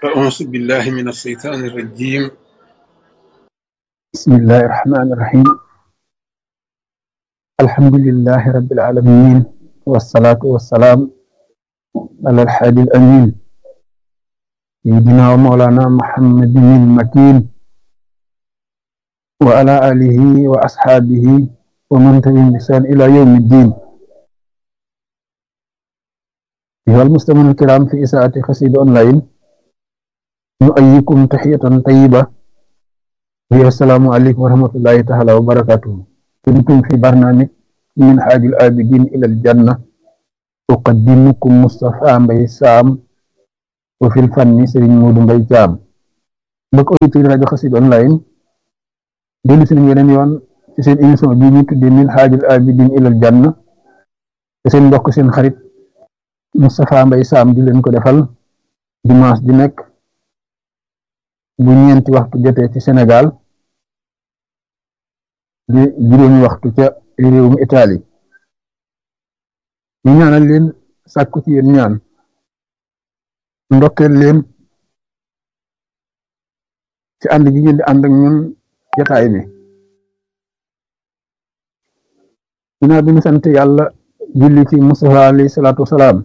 أعوذ بالله من الشيطان الرجيم بسم الله الرحمن الرحيم الحمد لله رب العالمين والصلاة والسلام على الحادي الأمين سيدنا ومولانا محمد المكين وعلى آله وأصحابه ومن تبعهم بإحسان إلى يوم الدين أيها المستمعون الكرام في إساءة قصيدة أونلاين نؤيكم تحية طيبة وهي السلام عليكم ورحمة الله تعالى وبركاته كنتم في برنامج من حاج الآبدين إلى الجنة أقدمكم مصطفى مبي سام وفي الفن سرين مود مبي جام بك أوديتور rajo Xassida online dellu si nañ yeneen yoon ci seen émission bi ñu tuddee min xaajul abidin ilal janna te seen mbokk seen xarit Moustapha Mbaye Sam di leen ko defal dimanche di nekk bu ñeenti waxtu jotee ci Sénégal di juróomi waxtu ca réewum Italie ñu ñaanal leen sàkku ci yéen ñaan ndokkeel leen ci ànd gi ngeen di ànd ak ñun jataay bi ginnaaw bi ñu sant yàlla julli ci Mustafa alayhi salaatu wasalaam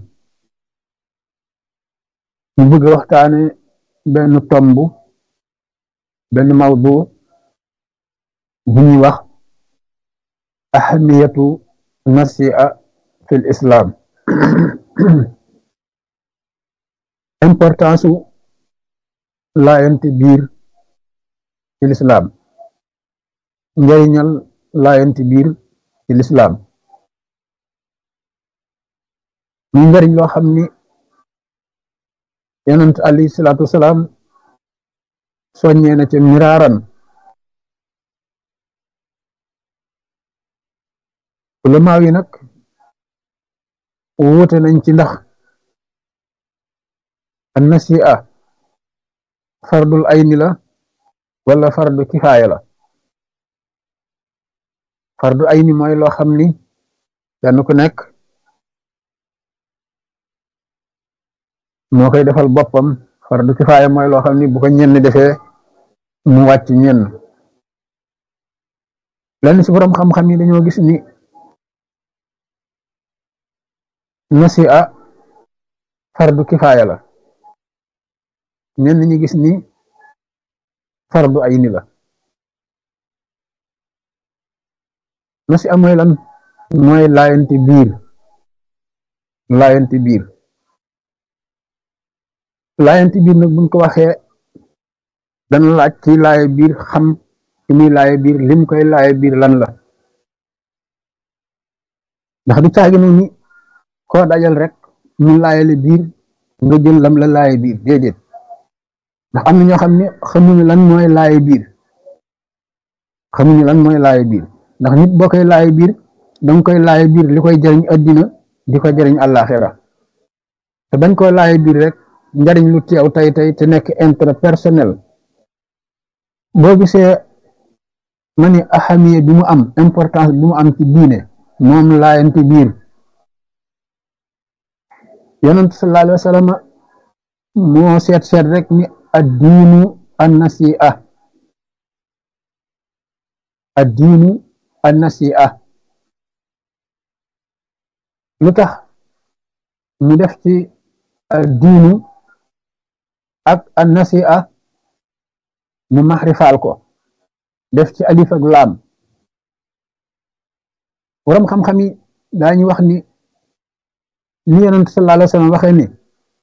ñu bëgg a waxtaane benn tomb benn mawdu bu ñuy wax ahamiyatu nasi'a fil islam importance u laayante biir ci lislaam njariñal laayante biir ci lislaam muy njariñ loo xam ni yonent alayhi salaatu wasalaam soññee na ca miraaran ulamaaw yi nag wuute nañ ci ndax an nasi'a fardul ayni la wala fardu kifaaya la fardu ayni mooy loo xam ni kenn ku nekk moo koy defal boppam fardu kifaaya mooy loo xam ni bu ko ñenn defee mu wàcc ñenn lenn ci boroom xam-xam yi dañoo gis ni nasi'a fardu kifaaya la ñenn ñi gis ni fardu ayni la nasi'a mooy lan mooy laayanti biir laayanti biir laayanti biir nag buñ ko waxee dana laaj ci laaye biir xam ci muy laaye biir lim koy laaye biir lan la ndax du caagi nag ni koo dajal rek mu laayale biir nga jël lam la laaye biir déedéet ndax am na ñoo xam ne xamuñu lan mooy laaye biir xamuñu lan mooy laaye biir ndax nit boo koy laaye biir danga koy laaye biir li koy jariñ addina di ko jariñ àllaaxira te bañ koy laaye biir rek njariñ lu teew tey tey te nekk intérêt personnel boo gisee ma ni ahamiya bi mu am importance bi mu am ci diine moom laayante biir yonent sallallahu alayhi wa sallam moo seet seet rek ni addiinu annasi'a addiinu annasi'a lu tax mu def ci addiinu ak annasi'a mu maxrifaal ko def ci alif ak laam waram xam-xam yi daañu wax ni li yonent sallallahu alayhi wa sallam waxee ni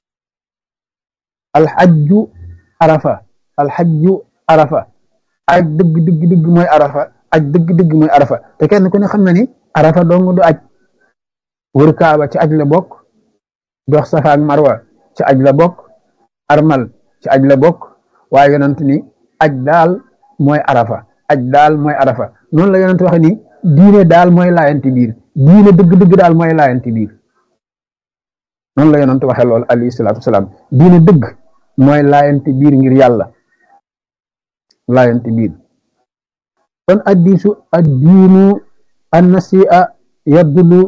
alxajju arafa alxajju arafa aj dëgg dëgg dëgg mooy arafa aj dëgg dëgg mooy arafa te kenn ku ne xam na ni arafa dong du aj wër kaaba ci aj la bokk dox safa ak marwa ci aj la bokk armal ci aj la bokk waaye yonent ni aj daal mooy arafa aj daal mooy arafa noonu la yonent waxe ni diine daal mooy laayanti biir diine dëgg dëgg daal mooy laayanti biir noonu la yonent waxe lool alayhi salaatu wasalaam diine dëgg mooy laayanti biir ngir yàlla laayanti biir kon addiisu addiinu annasi'a yadullu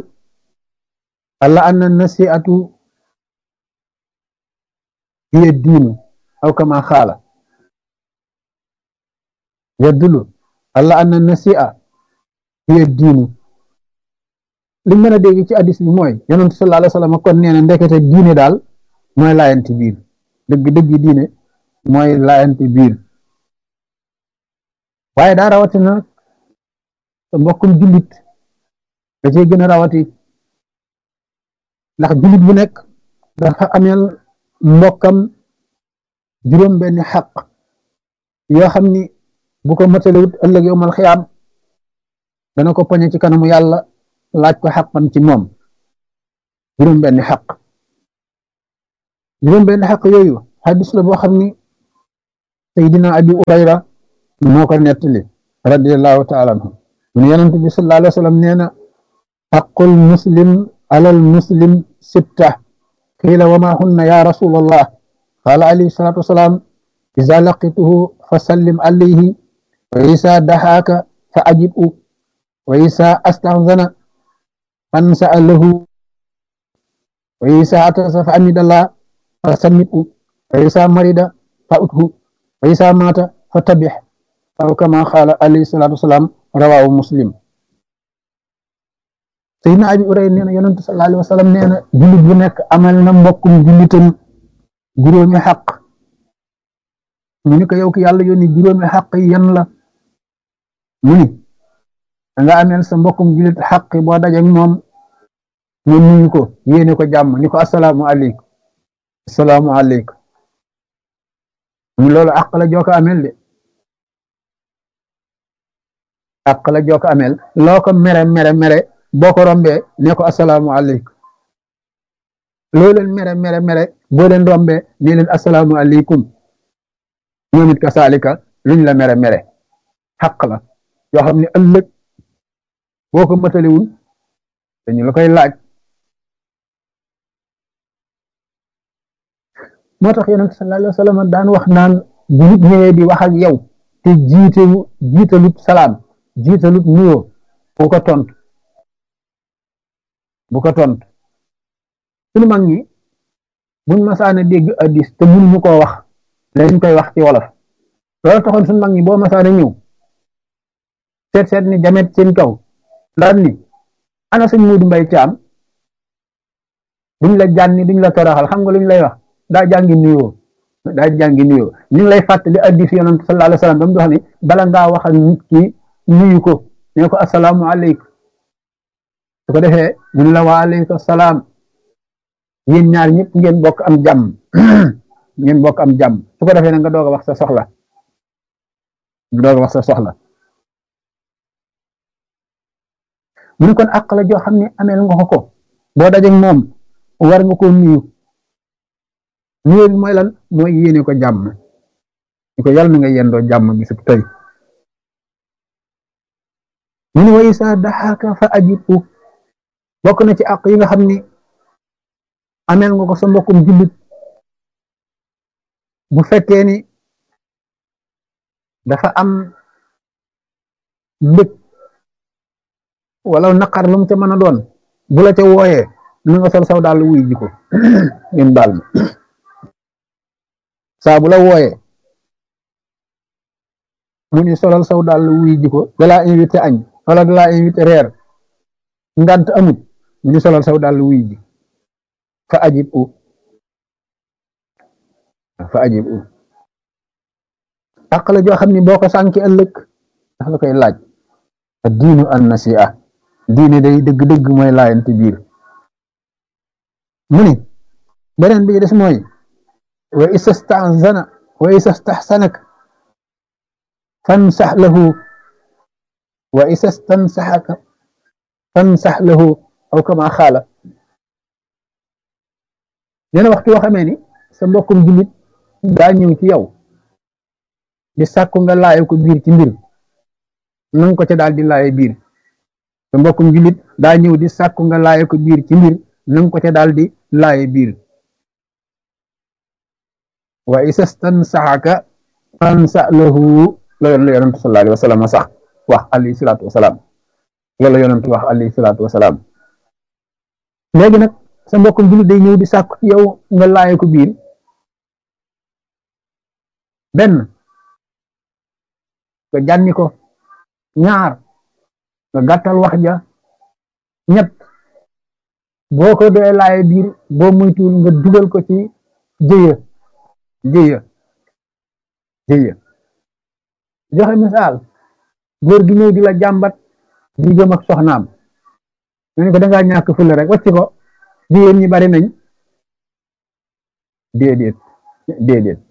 ala anna nasi'atu hiya diinu aw kama xaala yadulu alla anna nasi'a hiya diinu li mën a dégg ci addis bi mooy yonent sallallahu alayhi wa sallam kon nee na ndekete diine daal mooy laayanti biir dëgg dëgg diine mooy laayanti biir waaye daa rawatina sa mbokkum jullit da cee gën a rawati ndax jullit bu nekk dafa ameel mbokkam juróom benni xaq yoo xam ni bu ko matalewut ëllëg yowmal xiyaam dana ko poñe ci kanamu yàlla laaj ko xaqam ci moom juróom benni xaq juróom benni xaq yooyu xadis la boo xam ni Seydina Abi Urayra moo ko nettali radiallahu taala anhu mun yonent bi sallallahu alayhi wa sallam nee na xaqul muslim alal muslim sitta qiila wa ma hunna ya rasulallah qaala alayhi salatu wasalaam iza laqituhu fa sallim alayhi wa isa daxaaka fa ajibu wa isa astaxzana fansa lahu wa isa atasa fa amidallah fa sammitu wa isa marida fa uthu wa isa mata fa tabix aw kama qaala alayhi salatu wasalaam rawaahu muslim Seydina Abi Urayra nee na yonentu sallallahu alayhi wa sallam nee na jullit bu nekk amal na mbokkum jullitam juróomi xaq mu ni ko yow ki yàlla yónni juróomi xaq yi yan la mu ni danga ameel sa mbokkum jullit xaq boo dajeek moom nga nuyu ko yéene ko jàmm ni ko asalaamu aleykum asalaamu aleykum mu loolu àq la joo ko ameel de àq la joo ko ameel loo ko mere mere mere boo ko rombee ne ko asalaamu aleykum loo leen mere mere mere boo leen rombee ne leen asalaamu aleykum ñoom it kasaalika luñ la mere mere xaq la yoo xam ne ëllëg boo ko mataliwul dañu la koy laaj moo tax yonent sallallahu alayhi wa sallam daan wax naan bu nit ñëwee di wax ak yow te jiite jiitalut salaam jiitalut nuyoo bu ko tontu bu ko tontu suñu mag ñi buñ masaana dégg addis te mënuñu koo wax dañ koy wax ci wolof loolu taxoon suñu mag ñi boo masaana ñëw seet seet ni jamet seen kaw daan ni ana sëñ Muudu Mbay Caam duñ la jànni duñ la toroxal xam nga luñ lay wax daa jàngi nuyoo daa jàngi nuyoo ñu ngi lay fàttali addis yonent sallallahu alayhi wa sallam ba mu wax ni bala ngaa wax ak nit ki nuyu ko ne ko asalaamu aleykum su ko defee mu ne la wa aleykum salaam yéen ñaar ñëpp ngeen bokk am jàmm ngeen bokk am jàmm su ko defee nag nga doog a wax sa soxla nga doog a wax sa soxla mu ne kon àq la joo xam ne ameel nga ko ko boo dajeeg moom war nga ko nuyu nuyu bi mooy lan mooy yéene ko jàmm ni ko yàlla na nga yendoo jàmm bi su tey mu ne wa isa daxaaka fa ajibu bokk na ci àq yi nga xam ni ameel nga ko sa mbokkum jullit bu fekkee ni dafa am mbëg wala naqar lu mu ca mën a doon bu la ca wooyee na nga sol saw daal wuy ji ko ngeen baal ma saa bu la wooyee mu ni solal saw daal wuy ji ko dalaa invité añ wala dalaa invité reer ngant amut mu ni solal saw daal wuy ji fa ajib u fa ajib u àq la joo xam ni boo ko sànki ëllëg dax la koy laaj diinu an nasi'a diine day dëgg-dëgg mooy laayante biir mu ni beneen bi des mooy wa istasta'zana wa istastahsanak fansax lahu wa istastansaxaka fansax lahu aw kama xaala neena waxtu yoo xamee ni sa mbokkum jullit daa ñëw ci yow di sàkku nga laaye ko biir ci mbir nanga ko ca daal di laaye biir sa mbokkum jullit daa ñëw di sàkku nga laaye ko biir ci mbir nanga ko ca daal di laaye biir wa isastansaxaka fansa lahu loolu la yonentu sallallahu alayhi wa sallam sax wax alayhi salaatu wasalaam loolu la yonentu wax alayhi salaatu wasalaam léegi nag sa mbokkum jullit day ñëw di sàkku ci yow nga laaye ko biir benn nga jànni ko ñaar nga gàttal wax ja ñett boo ko dee laaye biir boo muytuwul nga dugal ko ci jëya jëya jëya joxe misaal góor gi ñëw di la jàmbat diggam ak soxnaam nga ne ko dangaa ñàkk fulla rek wàcc ko jigéen ñi bari nañ déedéet déedéet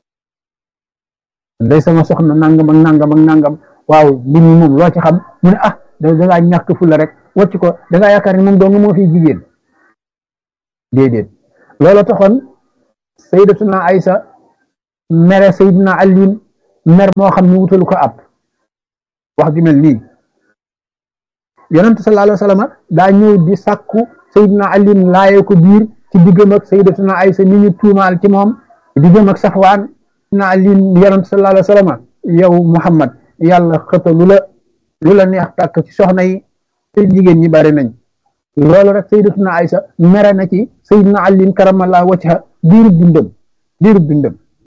day sama soxna nangam ak nangam ak nangam waaw mbir mi moom loo ci xam mu ne ah dangaa ñàkk fulla rek wàcc ko dangaa yaakaar ne moom dong moo fi jigéen déedéet loolu taxoon sayyidatuna Aysa mere sayyidina Aliin mer moo xam ne wutalu ko ab wax ju mel nii yonent sallallahu alayhi wa sallam daa ñëw di sàkku sayyidina Aliin laaye ko biir ci diggam ak sayyidatuna Aysa ni ñu tuumaal ci moom diggam ak Safwaan na Aliin yonent sallallahu alayhi wa sallam yow Muhammad yàlla xëta lu la lu la neex tàkk ci soxna yi te jigéen ñi bari nañ loolu rek sayyidatuna Aysa mere na ci sayyidina Aliin karamallahu wajha diirub dundam diirub dundam